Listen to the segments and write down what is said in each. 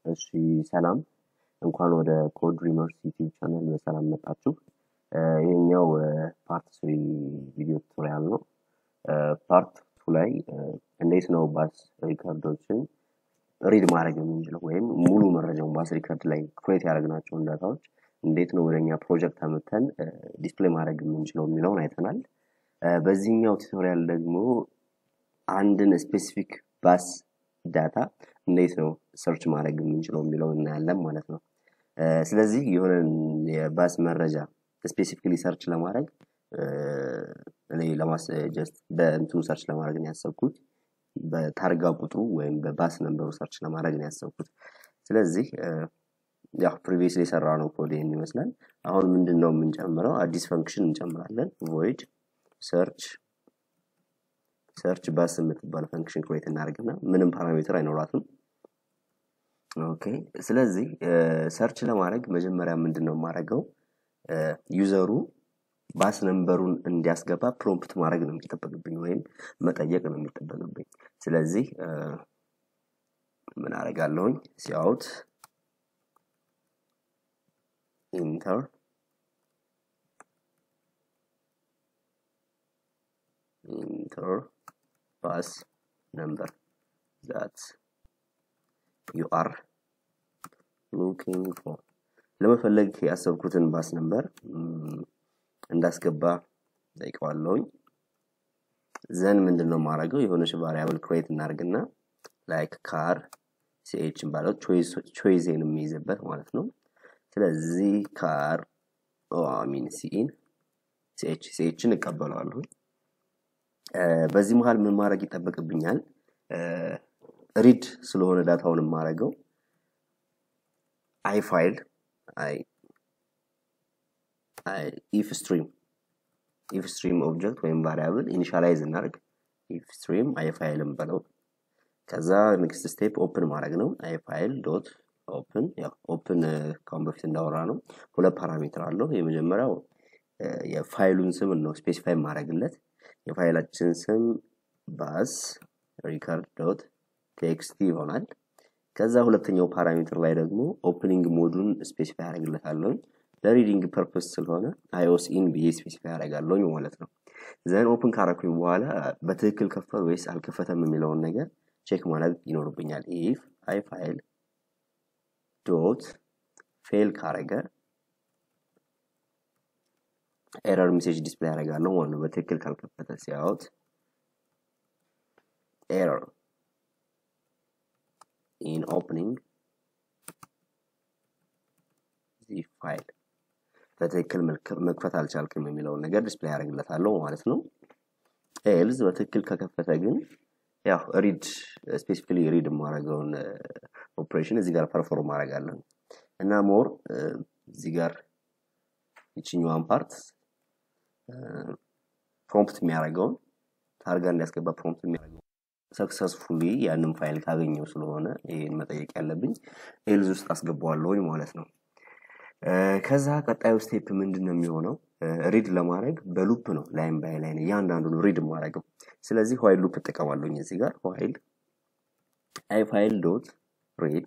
እሺ ሰላም እንኳን ወደ ኮድ ሪመርስ ዩቲዩብ ቻናል በሰላም መጣችሁ። ይሄኛው ፓርት ስሪ ቪዲዮ ቱቶሪያል ነው። ፓርት ቱ ላይ እንዴት ነው ባስ ሪከርዶችን ሪድ ማድረግ የምንችለው ወይም ሙሉ መረጃውን ባስ ሪከርድ ላይ ክሬት ያደረግናቸውን ዳታዎች እንዴት ነው ወደኛ ፕሮጀክት አመተን ዲስፕሌይ ማድረግ የምንችለው የሚለውን አይተናል። በዚህኛው ቱቶሪያል ደግሞ አንድን ስፔሲፊክ ባስ ዳታ እንዴት ነው ሰርች ማድረግ የምንችለው የሚለው እናያለን ማለት ነው። ስለዚህ የሆነ የባስ መረጃ ስፔሲፊክሊ ሰርች ለማድረግ እኔ ለማስ ጀስት በእንትኑ ሰርች ለማድረግ ነው ያሰብኩት በታርጋ ቁጥሩ ወይም በባስ ነንበሩ ሰርች ለማድረግ ነው ያሰብኩት። ስለዚህ ያው ፕሪቪየስሊ የሰራ ነው ኮድ ይህን ይመስላል። አሁን ምንድን ነው የምንጨምረው? አዲስ ፈንክሽን እንጨምራለን። ቮይድ ሰርች ሰርች ባስ የምትባል ፈንክሽን ክሬት እናደርግና ምንም ፓራሜትር አይኖራትም። ኦኬ ስለዚህ ሰርች ለማድረግ መጀመሪያ ምንድን ነው የማደርገው ዩዘሩ ባስ ነንበሩን እንዲያስገባ ፕሮምፕት ማድረግ ነው የሚጠበቅብኝ ወይም መጠየቅ ነው የሚጠበቅብኝ። ስለዚህ ምን አደርጋለሁኝ ሲያውት ኢንተር ኢንተር ባስ ነምበር ዛት ዩ አር ሉኪንግ ፎር ለመፈለግ ያሰብኩትን ባስ ነምበር እንዳስገባ ጠይቀዋለሁኝ። ዘን ምንድን ነው የማደርገው የሆነች ቫሪያብል ክሬት እናደርግና ላይክ ካር ሲኤችን ባለው ቾይዜን የሚይዝበት ማለት ነው። ስለዚህ ካር ሚን ሲኢን ሲኤች ሲኤችን እቀበለዋለሁ። በዚህ መሀል ምን ማድረግ ይጠበቅብኛል? ሪድ ስለሆነ ዳታውን የማደርገው አይ ፋይል አይ ኢፍ ስትሪም ኢፍ ስትሪም ኦብጀክት ወይም ቫሪያብል ኢኒሻላይዝ እናደርግ ኢፍ ስትሪም አይ ፋይልም በለው ከዛ ኔክስት ስቴፕ ኦፕን ማድረግ ነው አይ ፋይል ዶት ኦፕን ያው ኦፕን ካሁን በፊት እንዳወራ ነው ሁለት ፓራሜትር አለው የመጀመሪያው የፋይሉን ስም ነው ስፔሲፋይ ማድረግለት የፋይላችን ስም ባስ ሪከርድ ዶት ቴክስት ይሆናል ከዛ ሁለተኛው ፓራሜትር ላይ ደግሞ ኦፕኒንግ ሞዱን ስፔሲፋይ ያደርግለታለሁኝ ለሪዲንግ ፐርፐስ ስለሆነ አይኦስ ኢን ብዬ ስፔሲፋይ ያደርጋለሁኝ ማለት ነው ዘን ኦፕን ካረኩኝ በኋላ በትክክል ከፈት ወይስ አልከፈተም የሚለውን ነገር ቼክ ማድረግ ይኖርብኛል ኢፍ አይ ፋይል ዶት ፌል ካረገ ኤረር ሜሴጅ ዲስፕሌይ ያደርጋለሁ ማለት ነው በትክክል ካልከፈተ ሲያውት ኤረር ኢን ኦፕኒንግ ዚህ ፋይል በትክክል መክፈት አልቻልክም የሚለውን ነገር ዲስፕሌይ ያደርግለታለሁ ማለት ነው ኤልዝ በትክክል ከከፈተ ግን ያው ሪድ ስፔሲፊካሊ ሪድ የማደርገውን ኦፕሬሽን እዚህ ጋር ፐርፎርም አደርጋለሁ እና ሞር እዚህ ጋር ይችኛዋን ፓርት ፕሮምፕት የሚያደርገውን ታርጋ እንዲያስገባ ፕሮምፕት የሚያደርገው ሰክሰስፉሊ ያንን ፋይል ካገኘው ስለሆነ ይህን መጠየቅ ያለብኝ ኤልዝ ውስጥ አስገባዋለሁኝ ማለት ነው ከዛ ቀጣዩ ስቴፕ ምንድን ነው የሚሆነው ሪድ ለማድረግ በሉፕ ነው ላይን ባይ ላይን እያንዳንዱን ሪድ ማድረገው ስለዚህ ዋይል ሉፕ እጠቀማለሁኝ እዚህ ጋር ዋይል አይ ፋይል ዶት ሪድ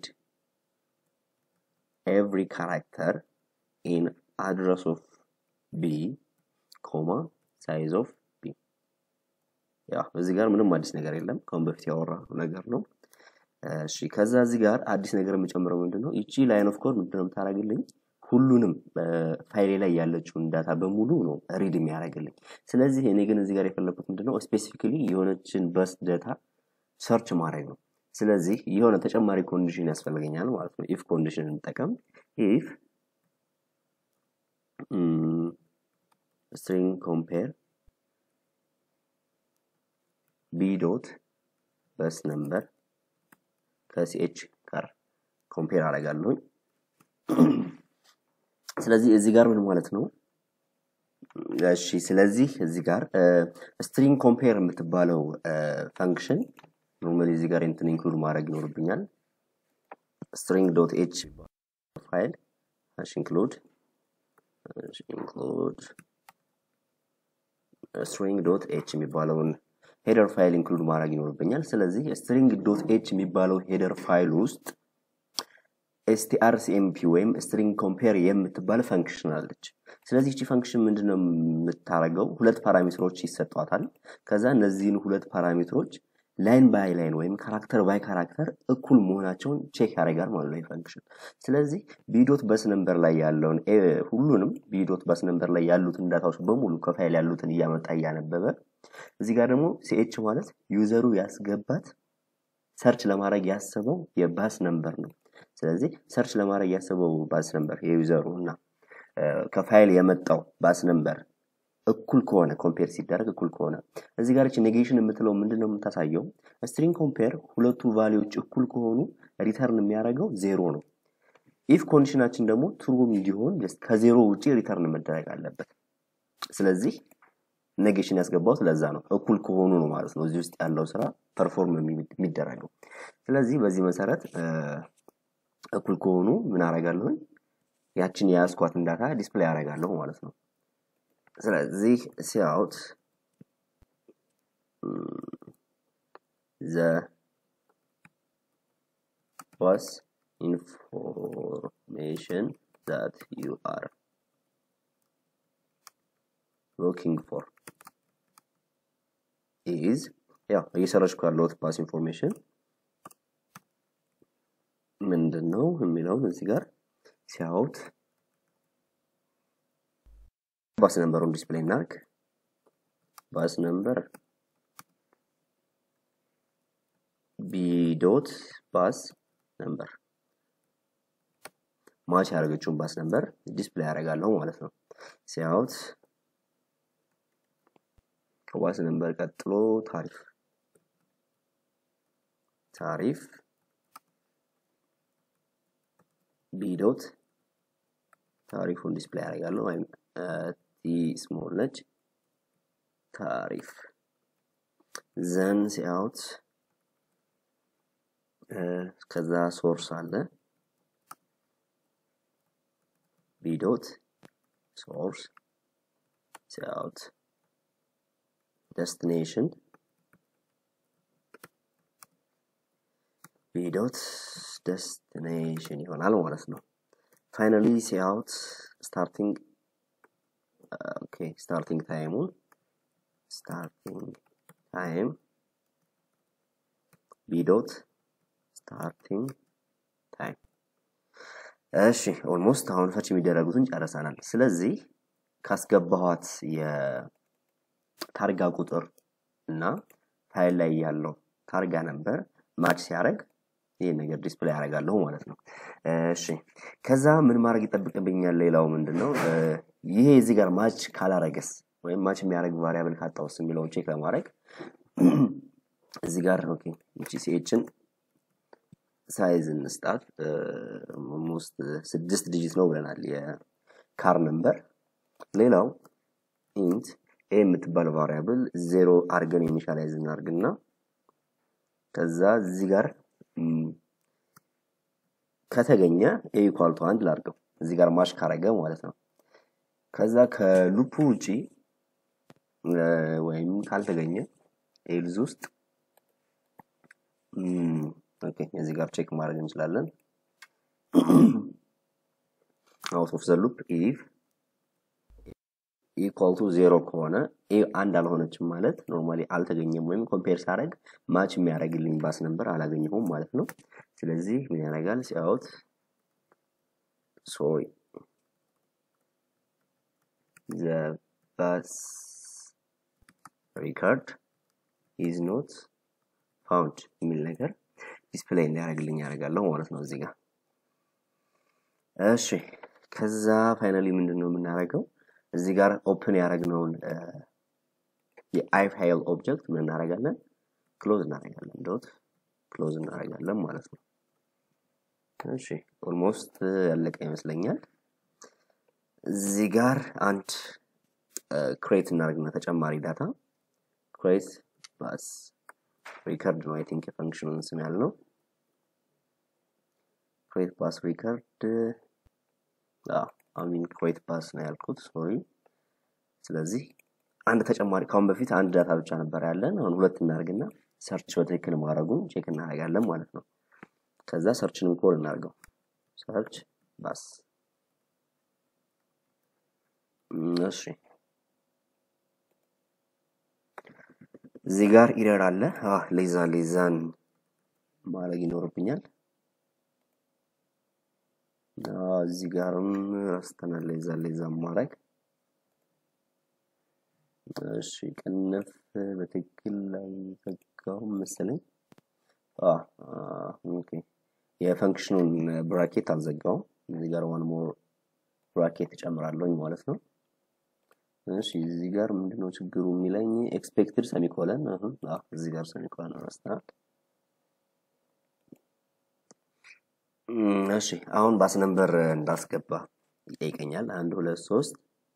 ኤቭሪ ካራክተር ኢን አድረስ ኦፍ ቢ ኮማ ሳይዝ ኦፍ ቢ ያ እዚህ ጋር ምንም አዲስ ነገር የለም ከሁን በፊት ያወራ ነገር ነው እሺ ከዛ እዚህ ጋር አዲስ ነገር የምጨምረው ምንድን ነው ይቺ ላይን ኦፍ ኮድ ምንድነው የምታደርግልኝ ሁሉንም ፋይሌ ላይ ያለችውን ዳታ በሙሉ ነው ሪድ የሚያደርግልኝ ስለዚህ እኔ ግን እዚህ ጋር የፈለግኩት ምንድነው ስፔሲፊካሊ የሆነችን በስ ዳታ ሰርች ማድረግ ነው ስለዚህ የሆነ ተጨማሪ ኮንዲሽን ያስፈልገኛል ማለት ነው ኢፍ ኮንዲሽን እንጠቀም ኢፍ ስትሪንግ ኮምፔር ቢ ዶት በስ ነምበር ከሲኤች ጋር ኮምፔር አደርጋለሁኝ ስለዚህ እዚህ ጋር ምን ማለት ነው እሺ ስለዚህ እዚህ ጋር ስትሪንግ ኮምፔር የምትባለው ፈንክሽን ኖርማሊ እዚህ ጋር እንትን ኢንክሉድ ማድረግ ይኖርብኛል ስትሪንግ ዶት ኤች ፋይል ሀሽ ኢንክሉድ ኢንክሉድ ስትሪንግ ዶት ኤች የሚባለውን ሄደር ፋይል ኢንክሉድ ማድረግ ይኖርብኛል። ስለዚህ ስትሪንግ ዶት ኤች የሚባለው ሄደር ፋይል ውስጥ ኤስቲአርሲኤምፒ ወይም ስትሪንግ ኮምፔር የምትባል ፈንክሽን አለች። ስለዚህ እቺ ፈንክሽን ምንድነው የምታደርገው? ሁለት ፓራሜትሮች ይሰጧታል። ከዛ እነዚህን ሁለት ፓራሜትሮች ላይን ባይ ላይን ወይም ካራክተር ባይ ካራክተር እኩል መሆናቸውን ቼክ ያደርጋል ማለት ነው ፈንክሽን። ስለዚህ ቢዶት በስ ነምበር ላይ ያለውን ሁሉንም ቢዶት በስ ነምበር ላይ ያሉትን ዳታዎች በሙሉ ከፋይል ያሉትን እያመጣ እያነበበ እዚህ ጋር ደግሞ ሲኤች ማለት ዩዘሩ ያስገባት ሰርች ለማድረግ ያሰበው የባስ ነምበር ነው። ስለዚህ ሰርች ለማድረግ ያሰበው ባስ ነምበር የዩዘሩ እና ከፋይል የመጣው ባስ ነምበር እኩል ከሆነ ኮምፔር ሲደረግ እኩል ከሆነ እዚህ ጋር ኔጌሽን የምትለው ምንድን ነው የምታሳየው? ስትሪንግ ኮምፔር ሁለቱ ቫሊዎች እኩል ከሆኑ ሪተርን የሚያደርገው ዜሮ ነው። ኢፍ ኮንዲሽናችን ደግሞ ትሩ እንዲሆን ከዜሮ ውጭ ሪተርን መደረግ አለበት። ስለዚህ ኔጌሽን ያስገባው ለዛ ነው፣ እኩል ከሆኑ ነው ማለት ነው እዚህ ውስጥ ያለው ስራ ፐርፎርም የሚደረገው። ስለዚህ በዚህ መሰረት እኩል ከሆኑ ምን አደርጋለሁኝ? ያችን የያዝኳትን ዳታ ዲስፕሌይ አደርጋለሁ ማለት ነው። ስለዚህ ሲያውት ዘ was information that you are looking for is ያው እየሰረችኩ ያለሁት ፓስ ኢንፎርሜሽን ምንድን ነው የሚለውን እዚህ ጋር ሲያውት ባስ ነምበሩን ዲስፕሌይ እናርግ። ባስ ነምበር ቢ ዶት ባስ ነምበር ማች ያደረገችውን ባስ ነምበር ዲስፕሌይ ያደርጋለሁ ማለት ነው። ሲያውት ከባስ ነምበር ቀጥሎ ታሪፍ ታሪፍ ቢ ዶት ታሪፉን ዲስፕሌይ ያደርጋለሁ ወይም ቲ ስሞል ነች ታሪፍ ዘን ሲያውት ከዛ ሶርስ አለ ቢዶት ሶርስ ሲያውት ደስቲኔሽን ቢዶት ደስቲኔሽን ይሆናል ማለት ነው። ፋይናሊ ሲአውት ስታርቲንግ ኦኬ ስታርቲንግ ታይሙን ስታርቲንግ ታይም ቢዶት ስታርቲንግ ታይም እሺ ኦልሞስት አሁን ፈች የሚደረጉትን ጨርሰናል። ስለዚህ ካስገባኋት የታርጋ ቁጥር እና ፋይል ላይ ያለው ታርጋ ነበር ማች ሲያደርግ ይህ ነገር ዲስፕሌይ ያደርጋለሁ ማለት ነው። እሺ ከዛ ምን ማድረግ ይጠብቅብኛል? ሌላው ምንድን ነው ይሄ እዚህ ጋር ማች ካላረገስ ወይም ማች የሚያደርግ ቫሪያብል ካጣውስ የሚለውን ቼክ ለማድረግ እዚህ ጋር ኦኬ እቺ ሲኤችን ሳይዝ እንስጣት ኦልሞስት ስድስት ዲጂት ነው ብለናል የካር ነምበር። ሌላው ኢንት ኤ የምትባል ቫሪያብል ዜሮ አርገን ኢኒሻላይዝ እናርግና ከዛ እዚህ ጋር ከተገኘ ኤ ኢኳል ቱ አንድ ላርገው እዚህ ጋር ማሽ ካረገ ማለት ነው። ከዛ ከሉፑ ውጪ ወይም ካልተገኘ ኤልዝ ውስጥ ኦኬ እዚህ ጋር ቼክ ማድረግ እንችላለን። አውት ኦፍ ዘ ሉፕ ኢፍ ኢኳል ቱ ዜሮ ከሆነ ኤ አንድ አልሆነችም ማለት ኖርማሊ አልተገኘም፣ ወይም ኮምፔር ሳደርግ ማች የሚያደርግልኝ ባስ ነበር አላገኘሁም ማለት ነው። ስለዚህ ምን ያደርጋል ሲያውት ሶሪ ዘ ባስ ሪካርድ ኢዝ ኖት ፋውንድ የሚል ነገር ዲስፕሌይ እንዲያደርግልኝ ያደርጋለሁ ማለት ነው እዚህ ጋር። እሺ ከዛ ፋይናሊ ምንድን ነው የምናደርገው? እዚህ ጋር ኦፕን ያደረግነውን የአይ ፋይል ኦብጀክት ምን እናደርጋለን? ክሎዝ እናደርጋለን። ዶት ክሎዝ እናደርጋለን ማለት ነው። እሺ ኦልሞስት ያለቀ ይመስለኛል። እዚህ ጋር አንድ ክሬት እናደርግና ተጨማሪ ዳታ ክሬት ባስ ሪከርድ ነው አይ ቲንክ የፈንክሽኑን ስም ያልነው ክሬት ባስ ሪከርድ አሚን ክሬት ባስ ነው ያልኩት ሶሪ ስለዚህ አንድ ተጨማሪ ካሁን በፊት አንድ ዳታ ብቻ ነበር ያለን አሁን ሁለት እናደርግና ሰርች በትክክል ማድረጉን ቼክ እናደርጋለን ማለት ነው ከዛ ሰርችንን ኮል እናደርገው ሰርች ባስ እሺ እዚህ ጋር ኢረር አለ። አህ ሌዛ ሌዛን ማድረግ ይኖርብኛል። እዚህ ጋርም ረስተናል ሌዛ ሌዛን ማድረግ። እሺ ቅንፍ በትክክል አልዘጋውም መሰለኝ። ኦኬ የፈንክሽኑን ብራኬት አልዘጋውም። እዚህ ጋር ዋን ሞር ብራኬት እጨምራለሁኝ ማለት ነው። እሺ እዚህ ጋር ምንድነው ችግሩ የሚለኝ ኤክስፔክትድ ሰሚኮለን አሁን እዚህ ጋር ሰሚኮለን ረስተናል። እሺ አሁን ባስ ነምበር እንዳስገባ ይጠይቀኛል። አንድ ሁለት ሶስት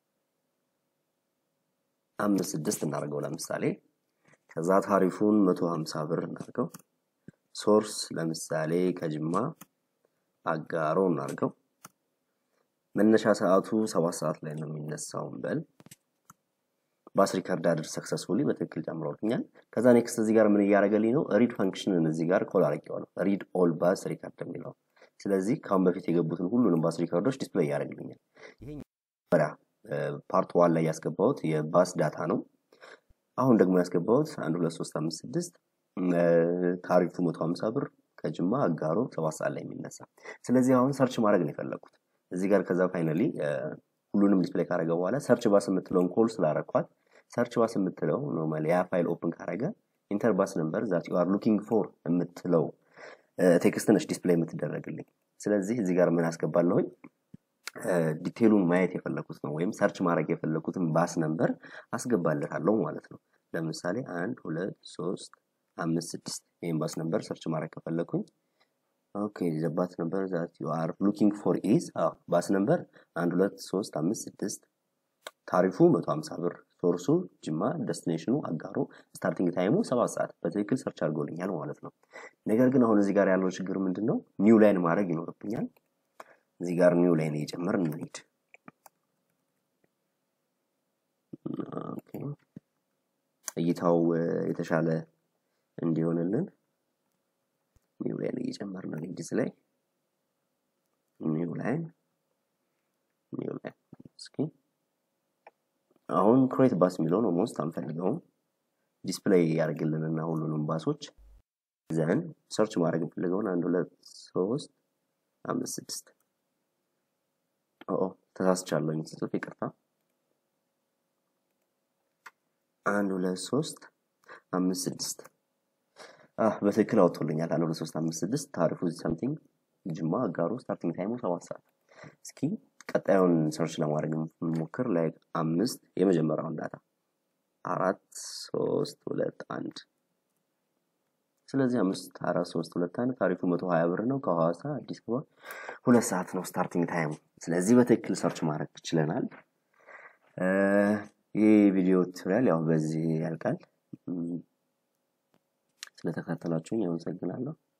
አምስት ስድስት እናደርገው ለምሳሌ ከዛ ታሪፉን መቶ ሀምሳ ብር እናድርገው። ሶርስ ለምሳሌ ከጅማ አጋሮ እናድርገው። መነሻ ሰዓቱ ሰባት ሰዓት ላይ ነው የሚነሳው በል ባስ ሪከርድ አድር ሰክሰስፉሊ በትክክል ጨምሮልኛል። ከዛ ኔክስት እዚህ ጋር ምን እያደረገልኝ ነው? ሪድ ፈንክሽንን እዚህ ጋር ኮል አድርጌዋለሁ። ሪድ ኦል ባስ ሪከርድ የሚለው ስለዚህ ከአሁን በፊት የገቡትን ሁሉንም ባስ ሪከርዶች ዲስፕሌይ ያደርግልኛል። ይሄ ፓርት ዋን ላይ ያስገባሁት የባስ ዳታ ነው። አሁን ደግሞ ያስገባሁት አንድ ሁለት ሶስት አምስት ስድስት ታሪፉ መቶ ሀምሳ ብር ከጅማ አጋሮ ሰባት ሰዓት ላይ የሚነሳ ስለዚህ አሁን ሰርች ማድረግ ነው የፈለግኩት እዚህ ጋር ከዛ ፋይናሊ ሁሉንም ዲስፕሌይ ካረገ በኋላ ሰርች ባስ የምትለውን ኮል ስላረኳት ሰርች ባስ የምትለው ኖርማሊ ያ ፋይል ኦፕን ካረገ ኢንተር ባስ ነምበር ዛት ዩ አር ሉኪንግ ፎር የምትለው ቴክስት ነች ዲስፕሌይ የምትደረግልኝ። ስለዚህ እዚህ ጋር ምን አስገባለሁኝ ዲቴሉን ማየት የፈለኩት ነው ወይም ሰርች ማድረግ የፈለኩትን ባስ ነምበር አስገባለታለሁ ማለት ነው። ለምሳሌ አንድ ሁለት ሶስት አምስት ስድስት ይህን ባስ ነምበር ሰርች ማድረግ ከፈለኩኝ ኦኬ ዘባት ነምበር ዛት ዩ አር ሉኪንግ ፎር ኢዝ ባስ ነምበር አንድ ሁለት ሶስት አምስት ስድስት ታሪፉ መቶ ሀምሳ ብር ሶርሱ ጅማ ደስቲኔሽኑ አጋሮ ስታርቲንግ ታይሙ ሰባት ሰዓት በትክክል ሰርች አድርጎልኛል ማለት ነው። ነገር ግን አሁን እዚህ ጋር ያለው ችግር ምንድን ነው? ኒው ላይን ማድረግ ይኖርብኛል። እዚህ ጋር ኒው ላይን እየጨመር እንሂድ። እይታው የተሻለ እንዲሆንልን ኒው ላይን እየጨመርን እንሂድ። እዚህ ላይ ኒው ላይን ኒው ላይን እስኪ አሁን ክሬት ባስ የሚለውን ኦልሞስት አንፈልገውም። ዲስፕሌይ ያደርግልንና ሁሉንም ባሶች ዘን ሰርች ማድረግ እንፈልገውን አንድ ሁለት ሶስት አምስት ስድስት ኦ ተሳስቻለሁኝ ስጽፍ ይቅርታ። አንድ ሁለት ሶስት አምስት ስድስት በትክክል አውጥቶልኛል። አንድ ሁለት ሶስት አምስት ስድስት ታሪፉ ሳምቲንግ ጅማ አጋሩ ስታርቲንግ ታይሙ ሰባት ሰዓት እስኪ ቀጣዩን ሰርች ለማድረግ የምሞክር ላይ አምስት የመጀመሪያውን ዳታ አራት ሶስት ሁለት አንድ ስለዚህ አምስት አራት ሶስት ሁለት አንድ ታሪፉ መቶ ሀያ ብር ነው። ከሐዋሳ አዲስ አበባ ሁለት ሰዓት ነው ስታርቲንግ ታይሙ። ስለዚህ በትክክል ሰርች ማድረግ ችለናል። ይህ ቪዲዮ ቱቶሪያል ያው በዚህ ያልቃል። ስለተከታተላችሁኝ አመሰግናለሁ።